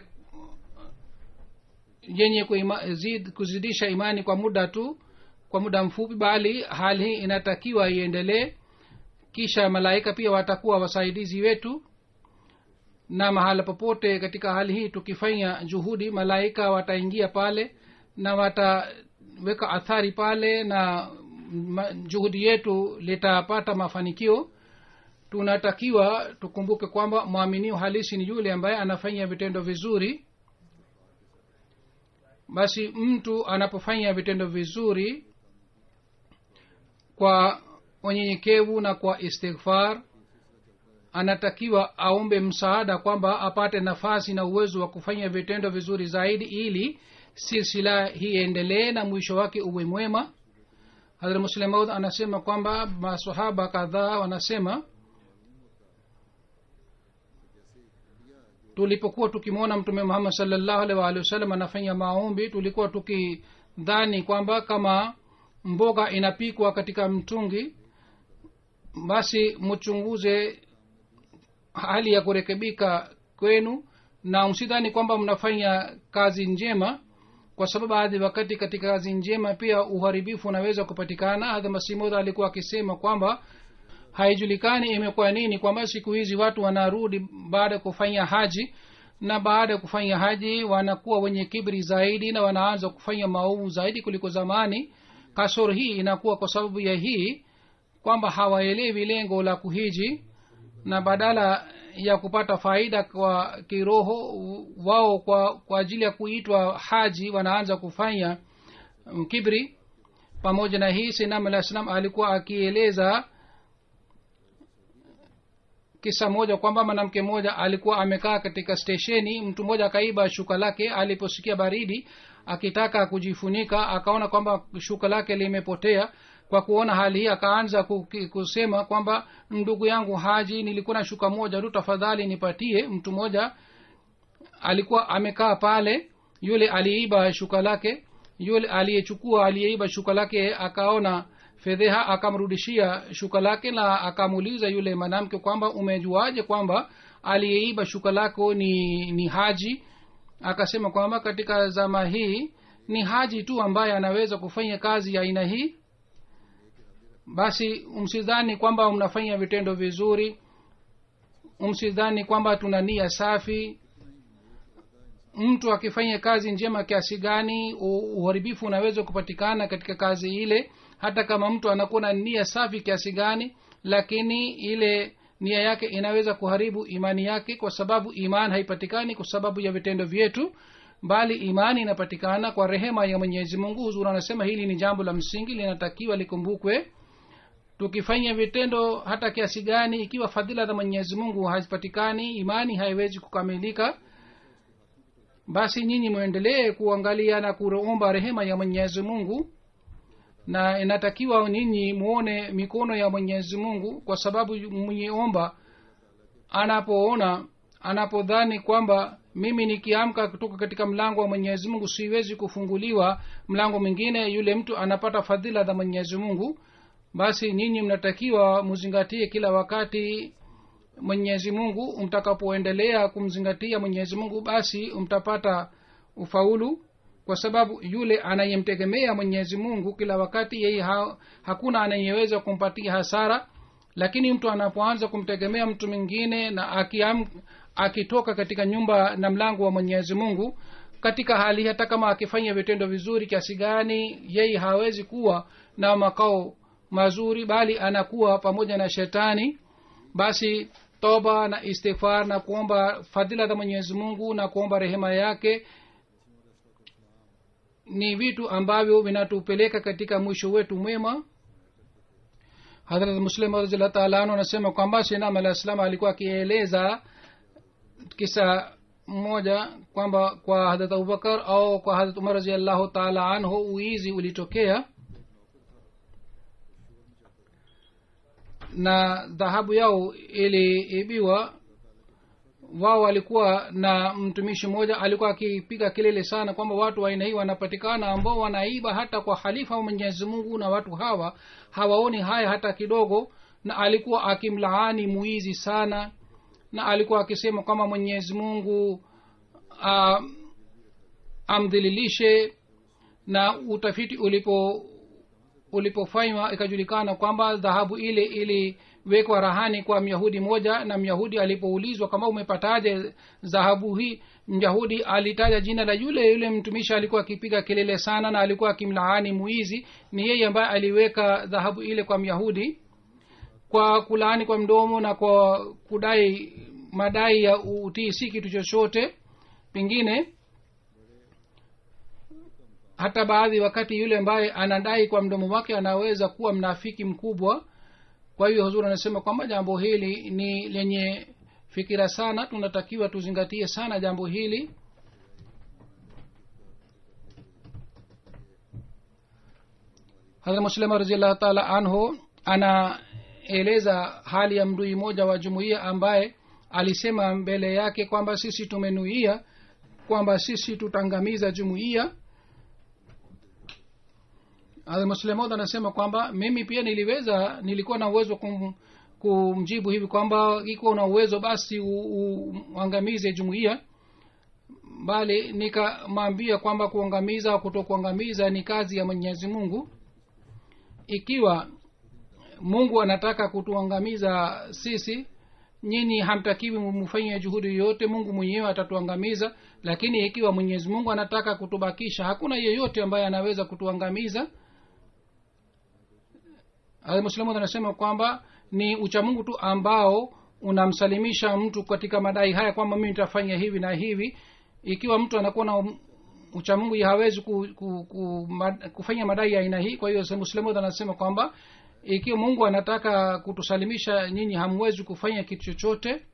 yenye kuima, zid, kuzidisha imani kwa muda tu kwa muda mfupi bali hali hii inatakiwa iendelee kisha malaika pia watakuwa wasaidizi wetu na mahala popote katika hali hii tukifanya juhudi malaika wataingia pale na wataweka athari pale na ma, juhudi yetu litapata mafanikio tunatakiwa tukumbuke kwamba mwaminio halisi ni yule ambaye anafanya vitendo vizuri basi mtu anapofanya vitendo vizuri kwa unyenyekevu na kwa istighfar anatakiwa aombe msaada kwamba apate nafasi na uwezo wa kufanya vitendo vizuri zaidi ili silsila hii endelee na mwisho wake uwe mwema hadra muslemaud anasema kwamba masahaba kadhaa wanasema tulipokuwa tukimwona mtume muhammad salllahu alih waalihi wasallam anafanya maombi tulikuwa tukidhani kwamba kama mboga inapikwa katika mtungi basi mchunguze hali ya kurekebika kwenu na msidhani kwamba mnafanya kazi njema kwa sababu baadhi wakati katika kazi njema pia uharibifu unaweza kupatikana hadha masimudha alikuwa akisema kwamba haijulikani imekuwa nini kwamba siku hizi watu wanarudi baada ya kufanya haji na baada ya kufanya haji wanakuwa wenye kibri zaidi na wanaanza kufanya maovu zaidi kuliko zamani kasoro hii inakuwa kwa sababu ya hii kwamba hawaelewi lengo la kuhiji na badala ya kupata faida kwa kiroho wao kwa, kwa ajili ya kuitwa haji wanaanza kufanya um, kibri pamoja na hii sinam alah salam alikuwa akieleza kisa moja kwamba mwanamke mmoja alikuwa amekaa katika stesheni mtu mmoja akaiba shuka lake aliposikia baridi akitaka kujifunika akaona kwamba shuka lake limepotea kwa kuona hali hii akaanza kusema kwamba ndugu yangu haji nilikuwa na shuka moja tu tafadhali nipatie mtu mmoja alikuwa amekaa pale yule aliiba shuka lake yule aliyechukua aliyeiba shuka lake akaona fedheha akamrudishia shuka lake na akamuuliza yule mwanamke kwamba umejuaje kwamba aliyeiba shuka lako ni ni haji akasema kwamba katika zama hii ni haji tu ambaye anaweza kufanya kazi ya aina hii basi msidhani kwamba mnafanya vitendo vizuri msidhani kwamba tuna nia safi mtu akifanya kazi njema kiasi gani uharibifu unaweza kupatikana katika kazi ile hata kama mtu anakuwa na nia safi kiasi gani lakini ile nia yake inaweza kuharibu imani yake kwa sababu iman haipatikani kwa sababu ya vitendo vyetu bali imani inapatikana kwa rehema ya mwenyezi mungu huzuri anasema hili ni jambo la msingi linatakiwa likumbukwe tukifanya vitendo hata kiasi gani ikiwa fadhila za mwenyezi mungu hazipatikani imani haiwezi kukamilika basi nyinyi mwendelee kuangalia na kuomba rehema ya mwenyezi mungu na inatakiwa nyinyi muone mikono ya mwenyezi mungu kwa sababu mwenyeomba anapoona anapodhani kwamba mimi nikiamka kutoka katika mlango wa mwenyezi mungu siwezi kufunguliwa mlango mwingine yule mtu anapata fadhila za mwenyezi mungu basi nyinyi mnatakiwa muzingatie kila wakati mwenyezi mungu mtakapoendelea kumzingatia mwenyezi mungu basi mtapata ufaulu kwa sababu yule anayemtegemea mwenyezi mungu kila wakati yeye ha, hakuna anayeweza kumpatia hasara lakini mtu anapoanza kumtegemea mtu mwingine na akiam, akitoka katika nyumba na mlango wa mwenyezi mungu katika hali hata kama akifanya vitendo vizuri kiasi gani yeye hawezi kuwa na makao mazuri bali anakuwa pamoja na shetani basi toba na istighfar na kuomba fadhila za mwenyezi mungu na kuomba rehema yake ni vitu ambavyo vinatupeleka katika mwisho wetu mwema hadrat muslim raziallah taala anu anasema kwamba sinam alah salam alikuwa akieleza kisa mmoja kwamba kwa hadrat abubakar au kwa hadrat umar raziallahu taala anhu uizi ulitokea na dhahabu yao iliibiwa wao walikuwa na mtumishi mmoja alikuwa akipiga kelele sana kwamba watu wa aina hii wanapatikana ambao wanaiba hata kwa halifa wa mwenyezi mungu na watu hawa hawaoni haya hata kidogo na alikuwa akimlaani muizi sana na alikuwa akisema kwamba mwenyezi mungu uh, amdhililishe na utafiti ulipo ulipofanywa ikajulikana kwamba dhahabu ile iliwekwa rahani kwa myahudi moja na myahudi alipoulizwa kama umepataje dhahabu hii myahudi alitaja jina la yule yule mtumishi alikuwa akipiga kelele sana na alikuwa akimlaani muizi ni yeye ambaye aliweka dhahabu ile kwa myahudi kwa kulaani kwa mdomo na kwa kudai madai ya utii si kitu chochote pengine hata baadhi wakati yule ambaye anadai kwa mdomo wake anaweza kuwa mnafiki mkubwa kwa hiyo huzuri anasema kwamba jambo hili ni lenye fikira sana tunatakiwa tuzingatie sana jambo hili hadrat muslima raziallahu taala anhu anaeleza hali ya mdui moja wa jumuiya ambaye alisema mbele yake kwamba sisi tumenuia kwamba sisi tutangamiza jumuiya muslemod anasema kwamba mimi pia niliweza nilikuwa na uwezo kum, kumjibu hivi kwamba iko na uwezo basi uangamize jumuiya bali nikamwambia kwamba kuangamiza au kutokuangamiza ni kazi ya mwenyezi mungu ikiwa mungu anataka kutuangamiza sisi nyinyi hamtakiwi mfanye juhudi yoyote mungu mwenyewe atatuangamiza lakini ikiwa mwenyezi mungu anataka kutubakisha hakuna yeyote ambaye anaweza kutuangamiza muslimu anasema kwamba ni uchamungu tu ambao unamsalimisha mtu katika madai haya kwamba mimi nitafanya hivi na hivi ikiwa mtu anakuwa na uchamungu hawezi ku, ku, ku, mad, kufanya madai ya aina hii kwa hiyo muslimu anasema kwamba ikiwa mungu anataka kutusalimisha nyinyi hamwezi kufanya kitu chochote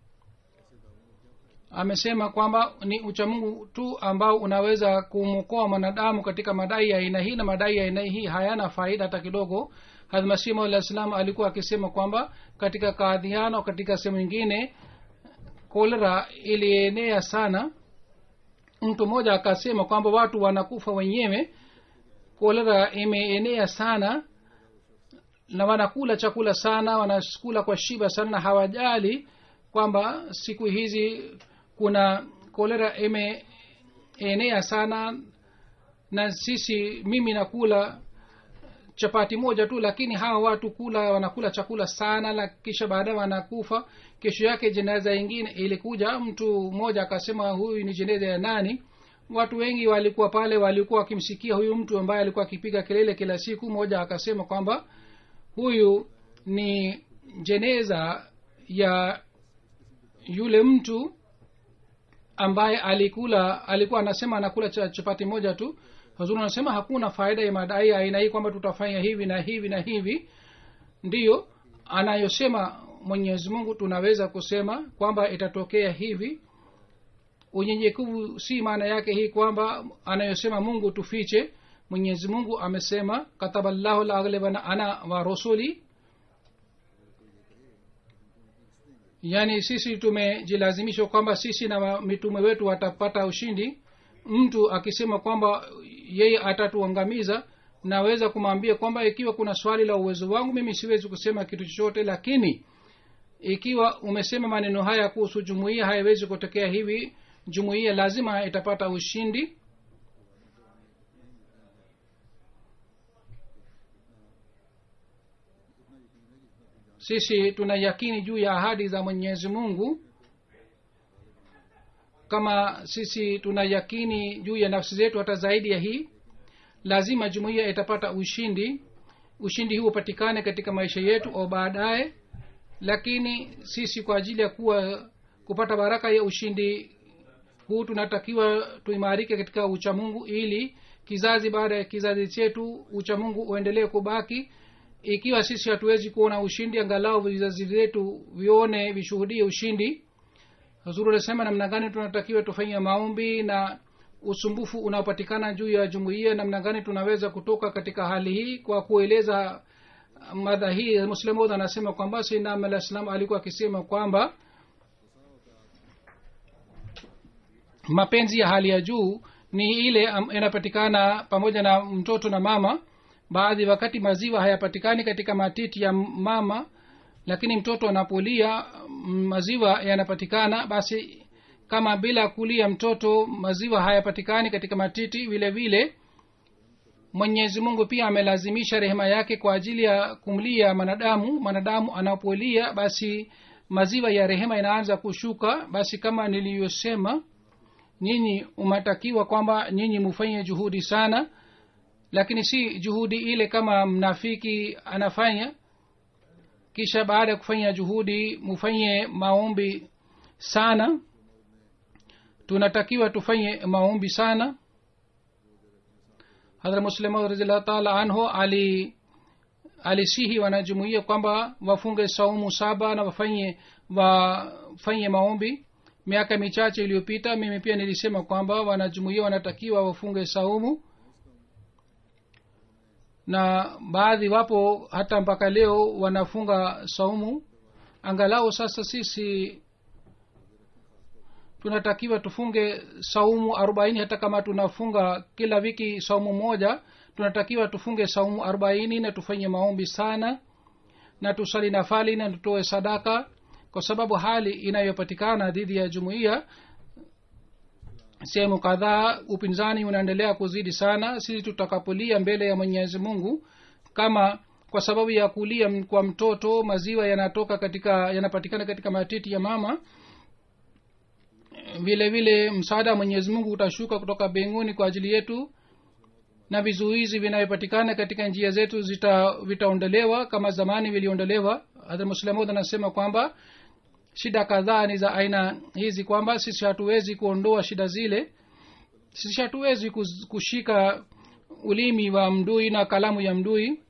amesema kwamba ni uchamungu tu ambao unaweza kumwokoa mwanadamu katika madai ya aina hii na madai ya aina hii hayana faida hata kidogo hadmasimu alah salam alikuwa akisema kwamba katika kaadhiano katika sehemu nyingine kolera ilienea sana mtu mmoja akasema kwamba watu wanakufa wenyewe kolera imeenea sana na wanakula chakula sana wanakula kwa shiba sana na hawajali kwamba siku hizi kuna kolera imeenea sana na sisi mimi nakula chapati moja tu lakini hawa watu kula wanakula chakula sana na kisha baadaye wanakufa kesho yake jeneza ingine ilikuja mtu mmoja akasema huyu ni jeneza ya nani watu wengi walikuwa pale walikuwa wakimsikia huyu mtu ambaye alikuwa akipiga kelele kila siku mmoja akasema kwamba huyu ni jeneza ya yule mtu ambaye alikula alikuwa anasema anakula chapati moja tu hazuri anasema hakuna faida ya madai aina hii kwamba tutafanya hivi na hivi na hivi ndiyo anayosema mwenyezi mungu tunaweza kusema kwamba itatokea hivi unyenyekevu si maana yake hii kwamba anayosema mungu tufiche mwenyezi mungu amesema kataballahu laglibana ana wa rusuli yaani sisi tumejilazimishwa kwamba sisi na mitume wetu watapata ushindi mtu akisema kwamba yeye atatuangamiza naweza kumwambia kwamba ikiwa kuna swali la uwezo wangu mimi siwezi kusema kitu chochote lakini ikiwa umesema maneno haya kuhusu jumuiya haiwezi kutokea hivi jumuiya lazima itapata ushindi sisi tuna yakini juu ya ahadi za mwenyezi mungu kama sisi tuna yakini juu ya nafsi zetu hata zaidi ya hii lazima jumuiya itapata ushindi ushindi huu upatikane katika maisha yetu au baadaye lakini sisi kwa ajili ya kuwa kupata baraka ya ushindi huu tunatakiwa tuimarike katika uchamungu ili kizazi baada ya kizazi chetu uchamungu uendelee kubaki ikiwa sisi hatuwezi kuona ushindi angalau vizazi vyetu vione vishuhudie ushindi huzuru anasema namna gani tunatakiwa tufanye maombi na usumbufu unaopatikana juu ya jumuiya namna gani tunaweza kutoka katika hali hii kwa kueleza madha hii muslimud anasema kwamba sinam alah salam alikuwa akisema kwamba mapenzi ya hali ya juu ni ile am- inapatikana pamoja na mtoto na mama baadhi wakati maziwa hayapatikani katika matiti ya mama lakini mtoto anapolia mm, maziwa yanapatikana basi kama bila kulia mtoto maziwa hayapatikani katika matiti vile vile mwenyezi mungu pia amelazimisha rehema yake kwa ajili ya kumlia mwanadamu mwanadamu anapolia basi maziwa ya rehema inaanza kushuka basi kama niliyosema nyinyi umatakiwa kwamba nyinyi mufanye juhudi sana lakini si juhudi ile kama mnafiki anafanya kisha baada ya kufanya juhudi mufanye maombi sana tunatakiwa tufanye maombi sana hadhra muslima raziallahu taala anhu ali alisihi wanajumuia kwamba wafunge saumu saba na wafanye wafanye maombi miaka michache iliyopita mimi pia nilisema kwamba wanajumuia wanatakiwa wafunge saumu na baadhi wapo hata mpaka leo wanafunga saumu angalau sasa sisi tunatakiwa tufunge saumu arobaini hata kama tunafunga kila wiki saumu moja tunatakiwa tufunge saumu arobaini na tufanye maombi sana na tusali nafali na tutoe sadaka kwa sababu hali inayopatikana dhidi ya jumuiya sehemu kadhaa upinzani unaendelea kuzidi sana sisi tutakapolia mbele ya mwenyezi mungu kama kwa sababu ya kulia m- kwa mtoto maziwa yanatoka katika yanapatikana katika matiti ya mama vile vile msaada wa mwenyezi mungu utashuka kutoka mbinguni kwa ajili yetu na vizuizi vinavyopatikana katika njia zetu zita vitaondolewa kama zamani viliondolewa hadhmuslamud anasema kwamba shida kadhaa ni za aina hizi kwamba sisi hatuwezi kuondoa shida zile sisi hatuwezi kuz- kushika ulimi wa mdui na kalamu ya mdui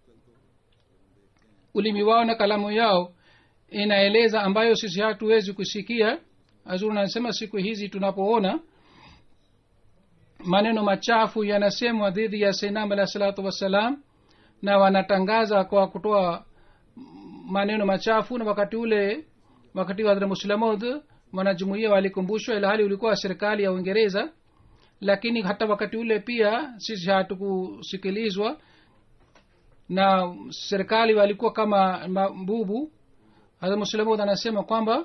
ulimi wao na kalamu yao inaeleza ambayo sisi hatuwezi kusikia azuri anasema siku hizi tunapoona maneno machafu yanasemwa dhidi ya sainam alahi salatu wassalam na wanatangaza kwa kutoa maneno machafu na wakati ule wakati wa muslamud wanajumuia walikumbushwa ila hali ulikuwa serikali ya uingereza lakini hata wakati ule pia sisi hatukusikilizwa na serikali walikuwa kama mabubu hata muslamud anasema kwamba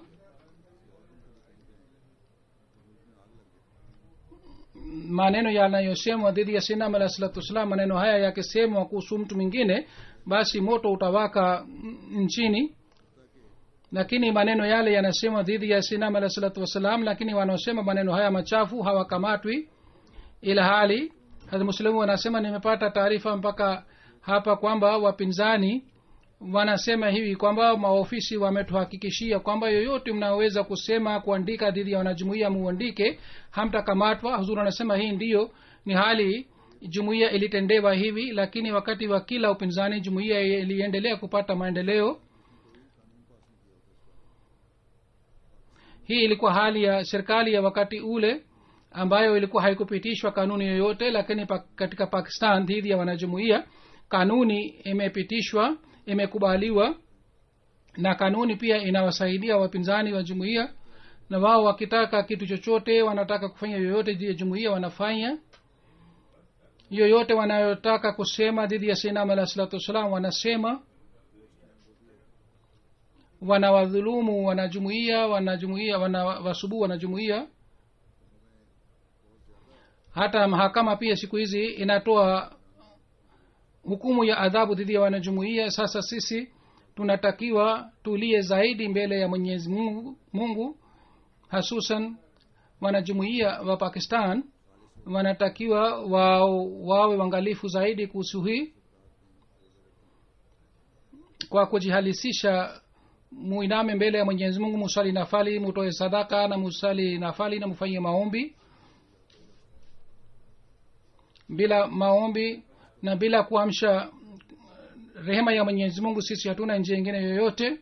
maneno yanayosemwa dhidi ya sinam alah salatu wassalam maneno haya yakisemwa kuhusu mtu mwingine basi moto utawaka mm, nchini lakini maneno yale yanasemwa dhidi ya sinam alah salatu wassalam lakini wanaosema maneno haya machafu hawakamatwi ila hali muslimu wanasema nimepata taarifa mpaka hapa kwamba wapinzani wanasema hivi kwamba maofisi wametuhakikishia kwamba yoyote mnaoweza kusema kuandika dhidi ya wanajumuia muandike hamtakamatwa huzuri anasema hii ndiyo ni hali jumuiya ilitendewa hivi lakini wakati wa kila upinzani jumuiya iliendelea kupata maendeleo hii ilikuwa hali ya serikali ya wakati ule ambayo ilikuwa haikupitishwa kanuni yoyote lakini pa, katika pakistan dhidi ya wanajumuia kanuni imepitishwa imekubaliwa na kanuni pia inawasaidia wapinzani wa jumuiya na wao wakitaka kitu chochote wanataka kufanya yoyote dhidi ya jumuiya wanafanya yoyote wanayotaka kusema dhidi ya sinam alah salatu wassalam wanasema wanawadhulumu wanajumuia wanajumuia wanawasubu wanajumuia hata mahakama pia siku hizi inatoa hukumu ya adhabu dhidi ya wanajumuia sasa sisi tunatakiwa tulie zaidi mbele ya mwenyezi mungu, mungu hasusan wanajumuia wa pakistan wanatakiwa wao wawe wangalifu zaidi kuhusu hii kwa kujihalisisha muiname mbele ya mwenyezi mungu musali nafali mutoe sadaka na musali nafali na mufanye maombi bila maombi na bila kuamsha rehema ya mwenyezi mungu sisi hatuna njia ingine yoyote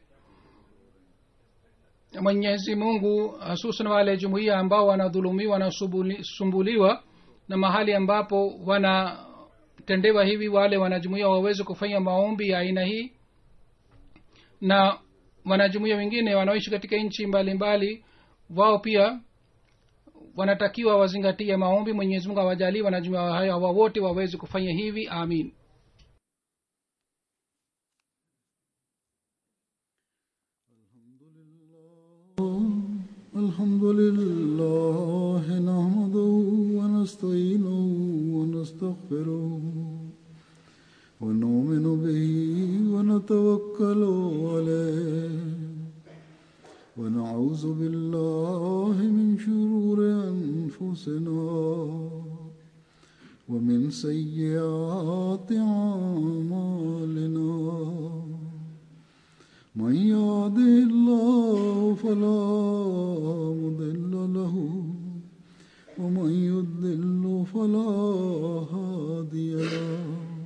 mwenyezi mungu hasusan wale jumuiya ambao wanadhulumiwa wanasumbuliwa na mahali ambapo wanatendewa hivi wale wanajumuia waweze kufanya maombi ya aina hii na wanajumuia wengine wanaoishi katika nchi mbalimbali wao pia wanatakiwa wazingatie maombi mwenyezi mungu awajalii wanajuma hayo hawa wote waweze kufanya hivi amin الحمد لله نحمده ونستعينه ونستغفره ونؤمن به ونتوكل عليه ونعوذ بالله من شرور أنفسنا ومن سيئات أعمالنا من يهده الله فلا مضل له ومن يضلل فلا هادي له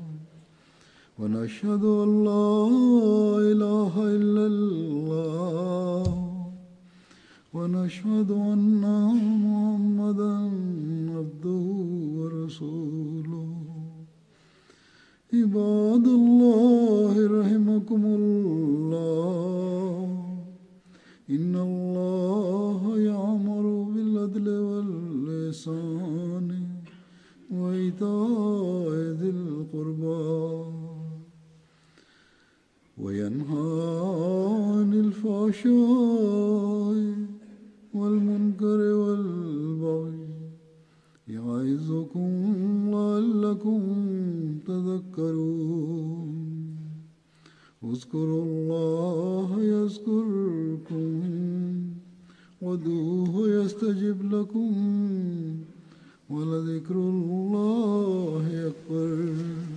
ونشهد ان لا اله الا الله ونشهد ان محمدا عبده ورسوله عباد الله رحمكم الله إن الله يأمر بالعدل واللسان وإيتاء ذي القربى وينهى عن الفحشاء والمنكر والبغي يعظكم لعلكم تذكرون اذكروا الله يذكركم ودوه يستجب لكم ولذكر الله أكبر